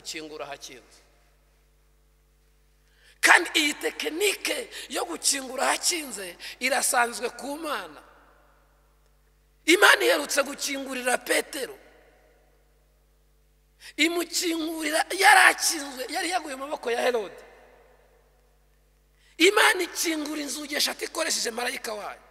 gukingura hakinze kandi iyi tekinike yo gukingura hakinze irasanzwe ku mana imana iherutse gukingurira petero imukingurira yari akinzwe yari yaguye mu maboko ya herode imana ikingura inzugi eshatu ikoresheje marayika wayo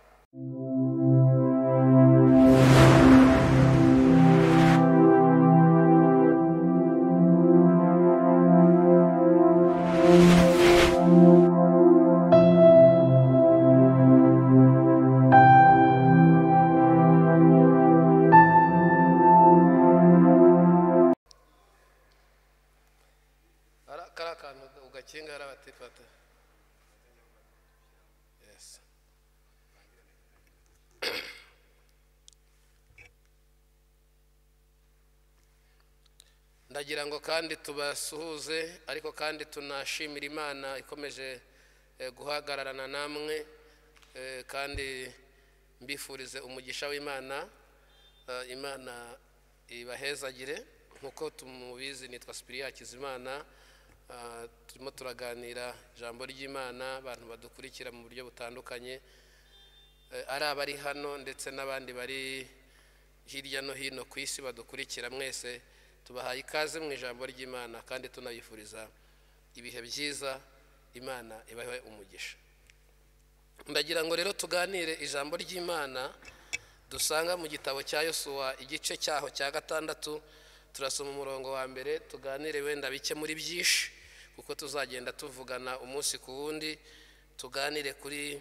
Ara- kari akantu ugakinga hariya bati fata Yes. ndagira ngo kandi tubasuhuze ariko kandi tunashimira imana ikomeje eh, guhagararana namwe eh, kandi mbifurize umugisha w'imana Eh, imana ibahezagire nk'uko tumubizi nitwa sipiriya hakizimana Eh, turimo turaganira ijambo ry'imana abantu badukurikira mu buryo butandukanye Eh, ari abari hano ndetse n'abandi bari hirya no hino ku isi badukurikira mwese tubahaye ikaze mu ijambo ry'imana kandi tunabifuriza ibihe byiza imana ibahe umugisha ndagira ngo rero tuganire ijambo ry'imana dusanga mu gitabo cya yosuwa igice cyaho cya gatandatu turasoma umurongo wa mbere tuganire wenda bike muri byinshi kuko tuzagenda tuvugana umunsi ku wundi tuganire kuri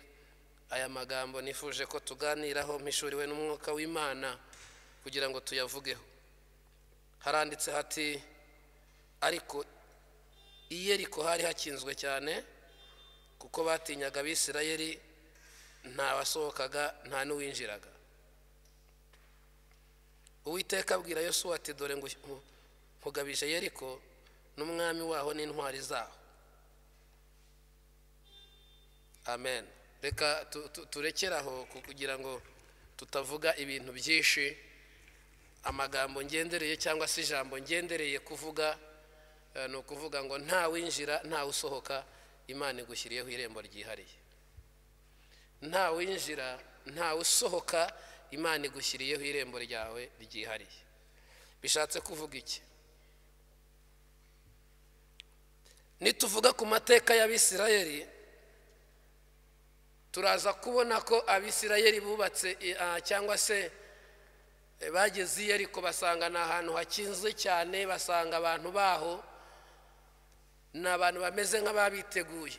aya magambo nifuje ko tuganiraho mpishuriwe n'umwuka w'imana kugira ngo tuyavugeho haranditse hati ariko i Yeriko hari hakinzwe cyane kuko batinyaga abisirayeli nta wasohokaga nta n'uwinjiraga uwiteka abwira yosuwa ati dore ngu- nku- nkugabije yeriko n'umwami waho n'intwari zaho amen reka tu- tu- turekere aho ku- kugira ngo tutavuga ibintu byinshi amagambo ngendereye cyangwa se ijambo ngendereye kuvuga eh, ni ukuvuga ngo nta winjira nta usohoka imana igushyiriyeho irembo ryihariye nta winjira nta usohoka imana igushyiriyeho irembo ryawe ryihariye bishatse kuvuga iki nituvuga ku mateka y'abisirayeli turaza kubona ko abisirayeli bubatse eh, ah, cyangwa se eh, bageze iyo ariko basanga ni ahantu hakinzwe cyane basanga abantu baho ni abantu bameze nk'ababiteguye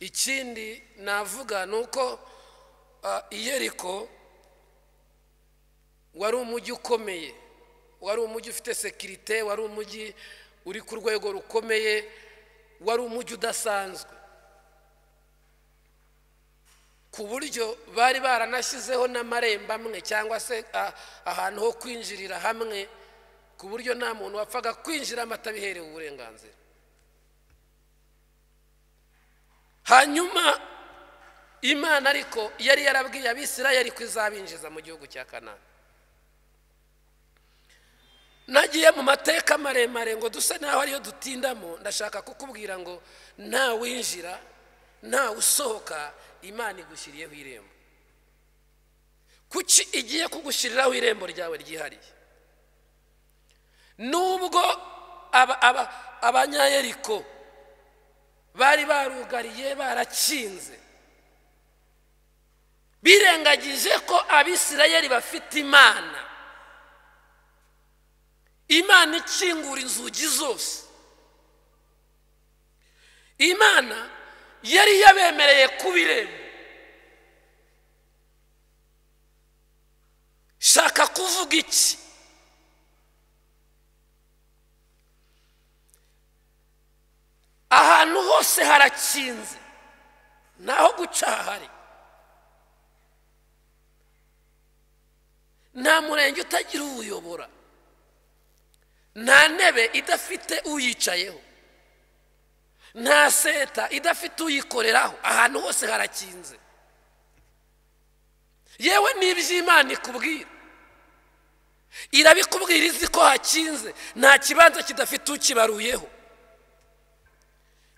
ikindi navuga ni uko ah, iyeriko wari umujyi ukomeye wari umujyi ufite sekirite wari umujyi uri ku rwego rukomeye wari umujyi udasanzwe ku buryo bari baranashyizeho n'amarembo amwe cyangwa se ah, ahantu ho kwinjirira hamwe ku buryo nta muntu wapfaga kwinjiramo atabiherewe uburenganzira hanyuma imana ariko yari yarabwiye abisirayeli ko izabinjiza mu gihugu cya kanani nagiye mu mateka maremare ngo dusa naho ariyo dutindamo ndashaka kukubwira ngo nta winjira nta usohoka imana igushyiriyeho irembo kuki igiye kugushyiriraho irembo ryawe ryihariye nubwo aba- aba- abanyayeriko bari barugariye barakinze birengagije ko abisirayeli bafite imana imana ikingura inzugi zose imana yari yabemereye kuba irembo shaka kuvuga iki ahantu hose harakinze ntaho guca hahari nta murenge utagira uwuyobora nta ntebe idafite uyicayeho nta seta idafite uyikoreraho ahantu hose harakinze yewe n'iby'imana ikubwira irabikubwira izi ko hakinze nta kibanza kidafite ukibaruyeho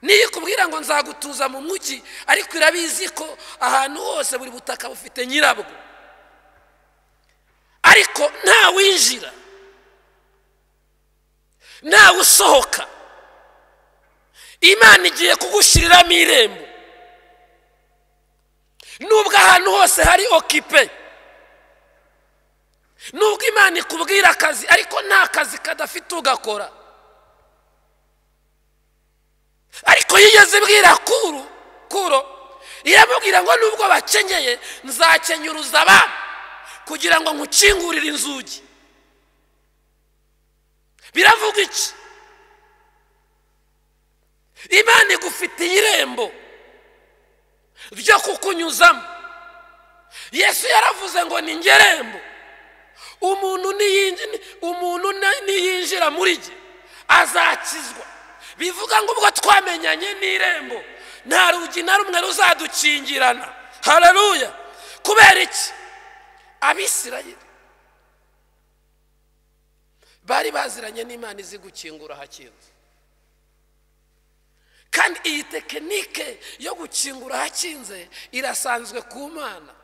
niyo ikubwira ngo nzagutuza mu mujyi ariko irabizi ko ahantu hose buri butaka bufite nyirabwo ariko ntawinjira ntawe usohoka imana igiye kugushyiriramo irembo nubwo ahantu hose hari okipe nubwo imana ikubwira akazi ariko nta kazi kadafite ugakora ariko yigeze ibwira kuru kuro iramubwira ngo nubwo bakenyeye nzakenyuruza abana kugira ngo nkukingurire inzugi biravuga iki imana igufitiye irembo ryo kukunyuzamo yesu yaravuze ngo ni ngerembo umuntu niyinji- umuntu na- niyinjira muri jye azakizwa bivuga ngo ubwo twamenyanye n'irembo nta rugi na rumwe ruzadukingirana hararuya kubera iki abisirayeli bari baziranye n'imana izi gukingura hakinze kandi iyi tekinike yo gukingura hakinze irasanzwe ku mana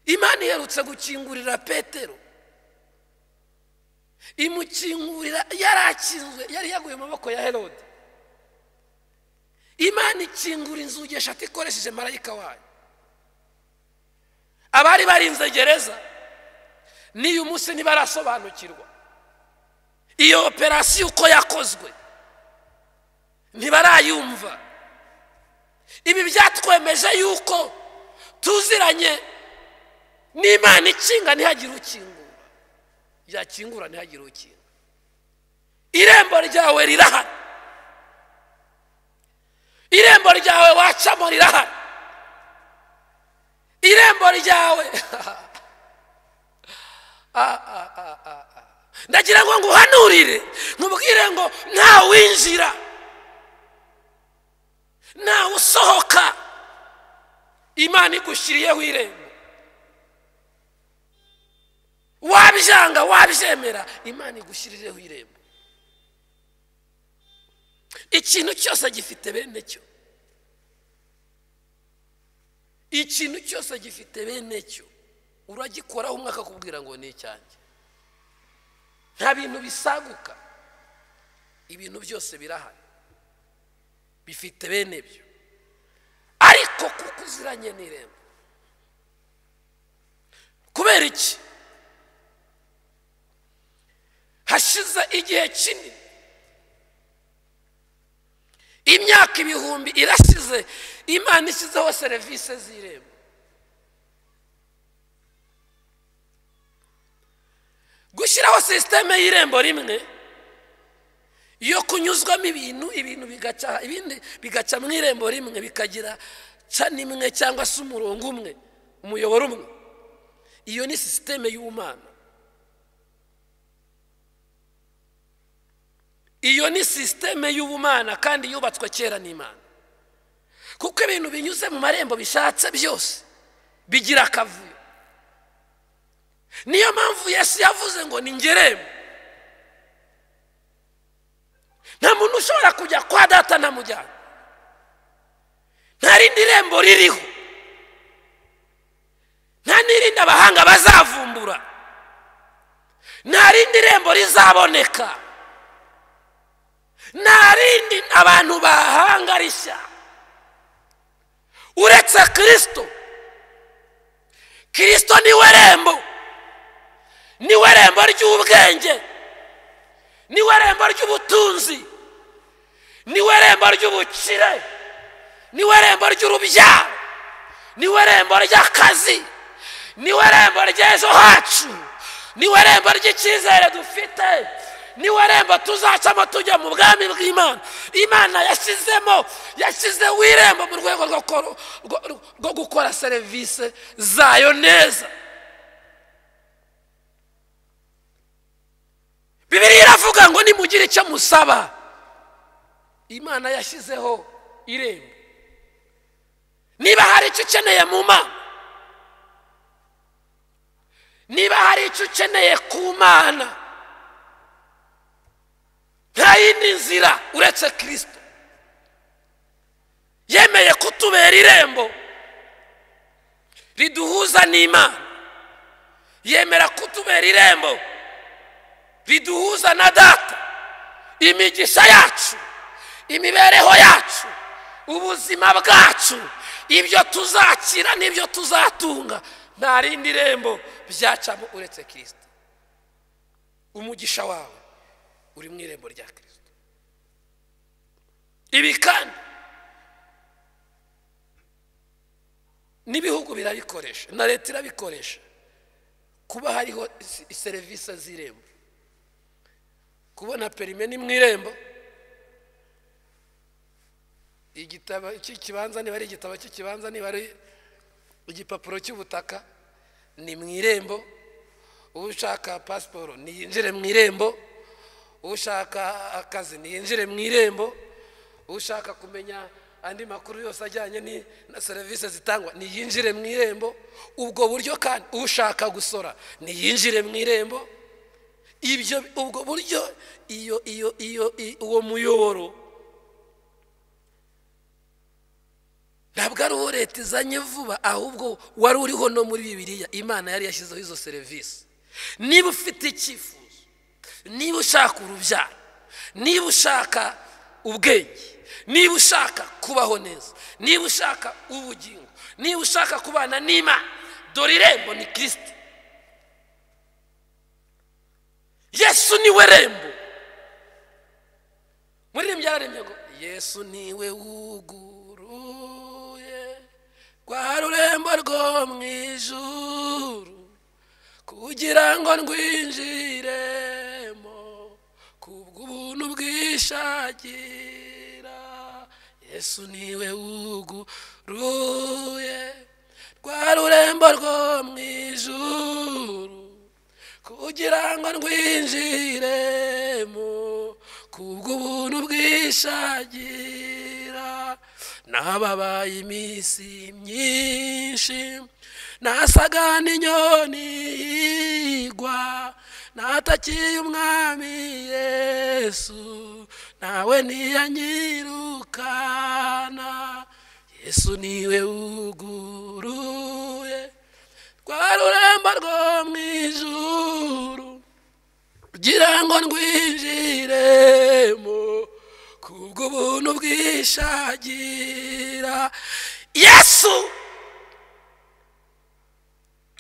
imana iherutse gukingurira petero imukingurira yarakinzwe yari yaguye mu maboko ya herode imana ikingura inzugi eshatu ikoresheje marayika wayo abari barinze gereza n'iyu munsi ntibarasobanukirwa iyo operasiyo uko yakozwe ntibarayumva ibi byatwemeje yuko tuziranye n'imana ikinga ntihagire ukingura yakingura ntihagire ukinga irembo ryawe rirahari irembo ryawe wacamo rirahari irembo ryawe Ah, ah, ah, ah, ah. ndagira ngo nguhanurire nkubwire ngo ntawinjira ntawe usohoka imana igushyiriyeho irembo wabyanga wabyemera imana igushyirireho irembo ikintu cyose gifite bene cyo ikintu cyose gifite bene cyo uragikoraho umwe akakubwira ngo ni icyanjye nta bintu bisaguka ibintu byose birahari bifite bene byo ariko kuko uziranye n'irembo kubera iki hashize igihe kinini imyaka ibihumbi irashize imana ishyizeho serivisi z'irembo gushyiraho sisiteme y'irembo rimwe yo kunyuzwamo ibintu ibintu bigaca ibindi bigaca mu irembo rimwe bikagira cani imwe cyangwa se umurongo umwe umuyoboro umwe iyo ni sisiteme y'umwana iyo ni sisiteme y'ubumana kandi yubatswe kera n'imana kuko ibintu binyuze mu marembo bishatse byose bigira akavuyo niyo mpamvu yesu yavuze ngo ni ngerembo nta muntu ushobora kujya kwa data ntamujyana nta rindi rembo ririho nta n'irindi abahanga bazavumbura nta rindi rembo rizaboneka nta rindi abantu bahanga rishya uretse kirisito kirisito niwe rembo niwe rembo ry'ubwenge niwe rembo ry'ubutunzi niwe rembo ry'ubukire niwe rembo ry'urubyaro niwe rembo ry'akazi niwe rembo ry'ejo hacu niwe rembo ry'icyizere dufite niwe rembo tuzacamo tujya mu bwami bw'imana imana yashyizemo yashyizeho irembo mu rwego rwo koro- rwo- rwo gukora serivisi zayo neza bibiriya iravuga ngo nimugire icyo musaba imana yashyizeho irembo niba hari icyo ukeneye mu mana niba hari icyo ukeneye ku mana nta yindi nzira uretse kirisito yemeye kutubera irembo riduhuza n'imana yemera kutubera irembo riduhuza na data imigisha yacu imibereho yacu ubuzima bwacu ibyo tuzakira n'ibyo tuzatunga nta rindi rembo byacamo uretse kirisita umugisha wawe uri mu irembo rya kirisita ibi kandi n'ibihugu birabikoresha na leta irabikoresha kuba hariho isi- serivisi z'irembo kubona perime ni mu irembo igitabo cy'ikibanza niba ari igitabo cy'ikibanza niba ari igipapuro cy'ubutaka ni mu irembo ushaka pasiporo niyinjire mu irembo ushaka akazi niyinjire mu irembo ushaka kumenya andi makuru yose ajyanye ni- na serivisi zitangwa niyinjire mu irembo ubwo buryo kandi ushaka gusora niyinjire mu irembo ibyo ubwo buryo iyo iyo iyo i- uwo muyoboro ntabwo ari uwo leta izanye vuba ahubwo wari uriho no muri bibiliya imana yari yashyizeho izo serivisi niba ufite icyifuzo niba ushaka urubyaro niba ushaka ubwenge niba ushaka kubaho neza niba ushaka ubugingo niba ushaka kubana n'imana dore irembo ni kirisiti yesu niwe rembo muririmbi yararembye ngo yesu niwe wuguruye rwa rurembo rwo mu ijuru kugira ngo ndwinjiremo kubw'ubuntu bwishagira yesu niwe wuguruye rwa rurembo rwo mu ijuru kugira ngo ndwinjiremo kubw'ubuntu bwishagira nababaye iminsi myinshi nasaga n'inyoni yigwa natakiye umwami yesu nawe ntiyanyirukana yesu niwe wuguruye rwa rurembo rwo mu ijuru kugira ngo ndwinjiremo kubw'ubuntu bwishagira yesu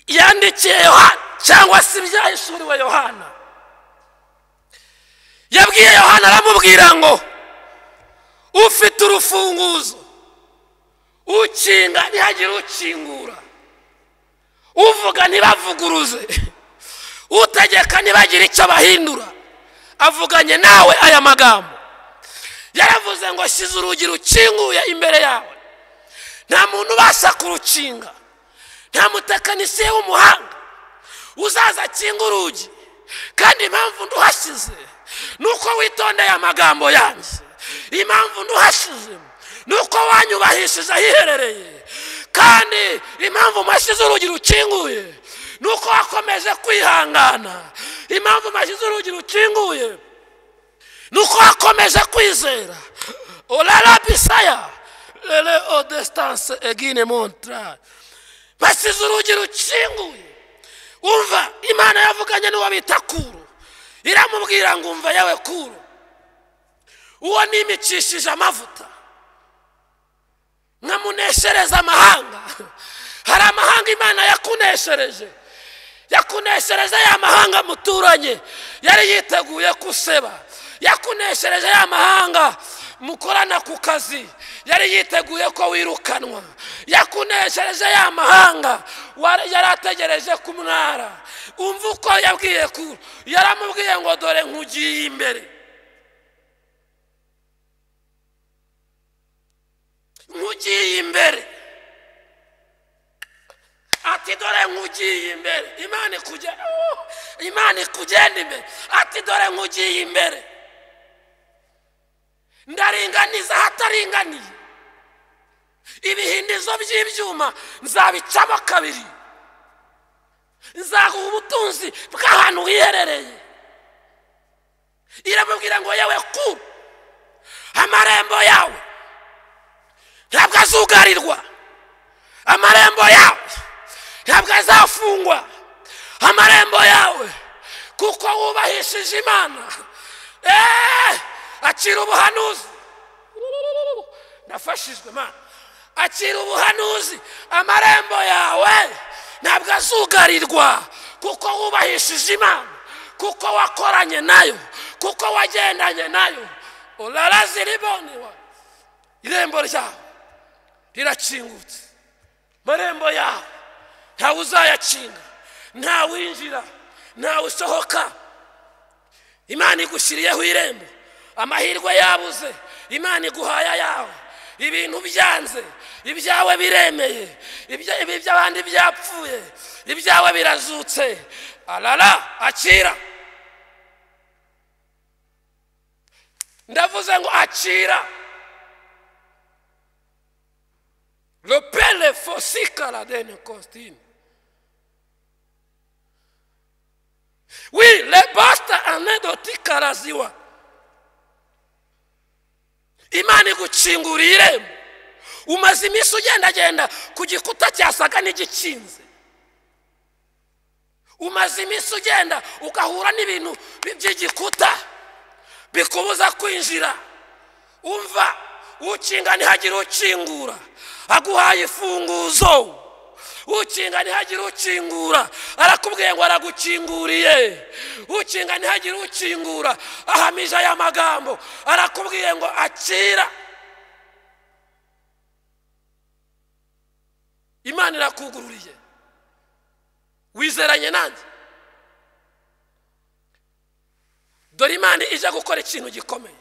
yandikiye yohana cyangwa se ibyahishuriwe yohana yabwiye yohana aramubwira ngo ufite urufunguzo ukinga ntihagire ukingura uvuga ntibavuguruze utegeka ntibagire icyo bahindura avuganye nawe aya magambo yaravuze ngo shyize urugi rukinguye imbere yawe nta muntu ubasha kurukinga nta mutekinisiye w'umuhanga uzaza akinga urugi kandi impamvu nduhashyize ni uko witondeye amagambo yanjye impamvu nduhashize ni uko wanyubahishije ahiherereye kandi impamvu mashyize urugi rukinguye ni uko wakomeje kwihangana impamvu mashyize urugi rukinguye ni uko wakomeje kwizera orara bisaya rere odesitanse egine montra basize urugi rukinguye umva imana yavuganye n'uwo bita kuru iramubwira ngo umva yawe kuru uwo nimicishije amavuta nkamuneshereza amahanga hari amahanga imana yakuneshereje yakuneshereje ya mahanga muturanye yari yiteguye guseba yakuneshereje ya mahanga mukorana ku kazi yari yiteguye ko wirukanwa yakuneshereje ya mahanga wari- yari ategereje ku mwara umva uko yabwiye ku yaramubwiye ngo dore nkugiye imbere nkugiye imbere ati dore nkugiye imbere imana ikujya Oh! imana ikugenda imbere ati dore nkugiye imbere ndaringaniza ahataringaniye ibihindizo by'ibyuma nzabicamo kabiri nzaguha ubutunzi bw'ahantu wiherereye iramubwira ngo yewe ku amarembo yawe ntabwo azugarirwa amarembo yawe ntabwo azafungwa amarembo yawe kuko wubahishije imana eee akira ubuhanuzi nafashijwe imana akira ubuhanuzi amarembo yawe ntabwo azugarirwa kuko wubahishije imana kuko wakoranye nayo kuko wagendanye nayo urarazi riboniwa irembo ryawe rirakingutse amarembo yawe ntawe uzayakinga ntawe winjira ntawe usohoka imana igushyiriyeho irembo amahirwe yabuze imana iguhaye ayawe ibintu byanze ibyawe biremeye ibya- ibi by'abandi byapfuye ibyawe birazutse arara akira ndavuze ngo akira ropele fosikara dene kositini wi lebasta anedoti karaziwa imana igukingura irembo umaze iminsi ugendagenda ku gikuta cyasaga n'igikinze umaze iminsi ugenda ugahura n'ibintu bi- by'igikuta bikubuza kwinjira umva ukinga ntihagire ukingura aguhaye ifunguzo ukinga ntihagire ukingura arakubwiye ngo aragukinguriye ukinga ntihagire ukingura ahamije aya magambo arakubwiye ngo akira imana irakugururiye wizeranye nanjye dore imana ije gukora ikintu gikomeye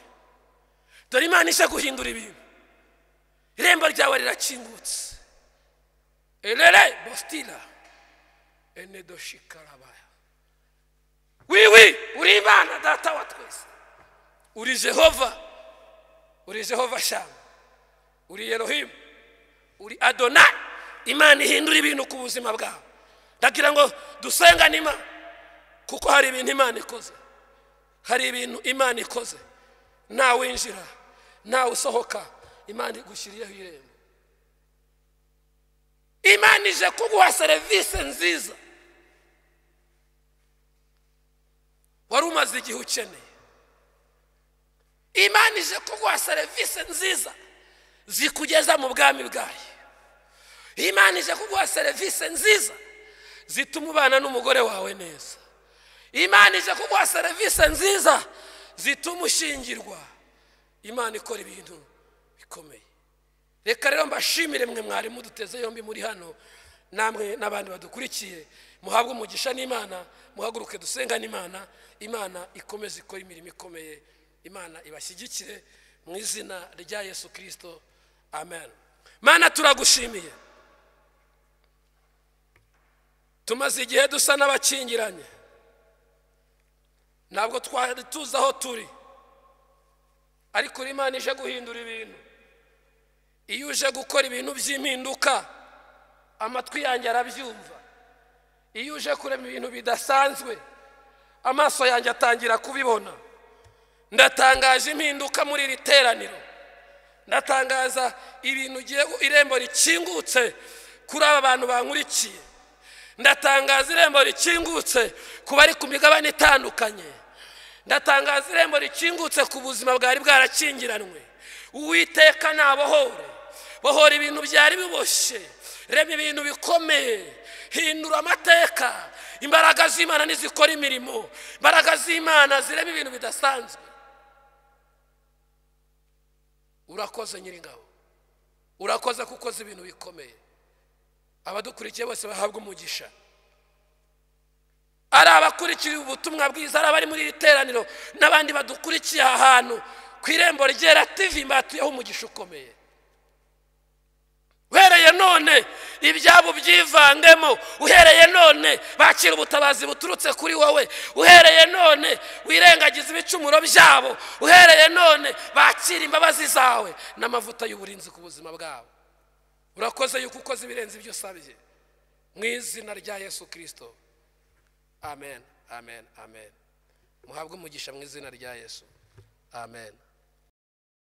dore imana ije guhindura ibintu irembo ryawe rirakingutse erere bostila enedoshikarabaya wiwi uri imana data wa twese uri jehova uri jehova shamu uri yerohimu uri adonai imana ihindura ibintu ku buzima bwawe ndagira ngo dusengane imana kuko hari ibintu imana ikoze hari ibintu imana ikoze ntawe winjira ntawe usohoka imana igushyiriyeho irembo imana ije kuguha serivisi nziza wari umaze igihe ukeneye imana ije kuguha serivisi nziza zikugeza mu bwami bwayo imana ije kuguha serivisi nziza zituma ubana n'umugore wawe neza imana ije kuguha serivisi nziza zituma ushingirwa imana ikora ibintu bikomeye reka rero mbashimire mwe mwari muduteze yombi muri hano namwe n'abandi badukurikiye muhabwe umugisha n'imana muhaguruke dusenga n'imana imana ikomeze ikore imirimo ikomeye imana ibashyigikire mu izina rya yesu kirisito amen mana turagushimiye tumaze igihe dusa n'abakingiranye ntabwo twari tuzi aho turi ariko uri imana ije guhindura ibintu iyo uje gukora ibintu by'impinduka amatwi yanjye arabyumva iyo uje kurema ibintu bidasanzwe amaso yanjye atangira kubibona ndatangaje impinduka muri iri teraniro ndatangaza ibintu ugiye gu- irembo rikingutse kuri aba bantu bankurikiye ndatangaza irembo rikingutse ku bari ku migabane itandukanye ndatangaza irembo rikingutse ku buzima bwari bwarakingiranwe uwiteka nabohore bohora ibintu byari biboshye rema ibintu bikomeye hindura amateka imbaraga z'imana nizikora imirimo imbaraga z'imana zirema ibintu bidasanzwe urakoze nyiringabo urakoze ko ukoze ibintu bikomeye abadukurikiye bose bahabwa umugisha ari abakurikiye ubutumwa bwiza ari abari muri iri teraniro n'abandi badukurikiye aha hantu ku irembo ryera tivi mbatuyeho umugisha ukomeye uhereye none ibyabo byivangemo uhereye none bakira ubutabazi buturutse kuri wowe uhereye none wirengagiza ibicumuro byabo uhereye none bakira imbabazi zawe n'amavuta y'uburinzi ku buzima bwabo urakoze yuko ukoze ibirenze ibyo usabye mu izina rya yesu kirisito amen amen amen muhabwe umugisha mu izina rya yesu amen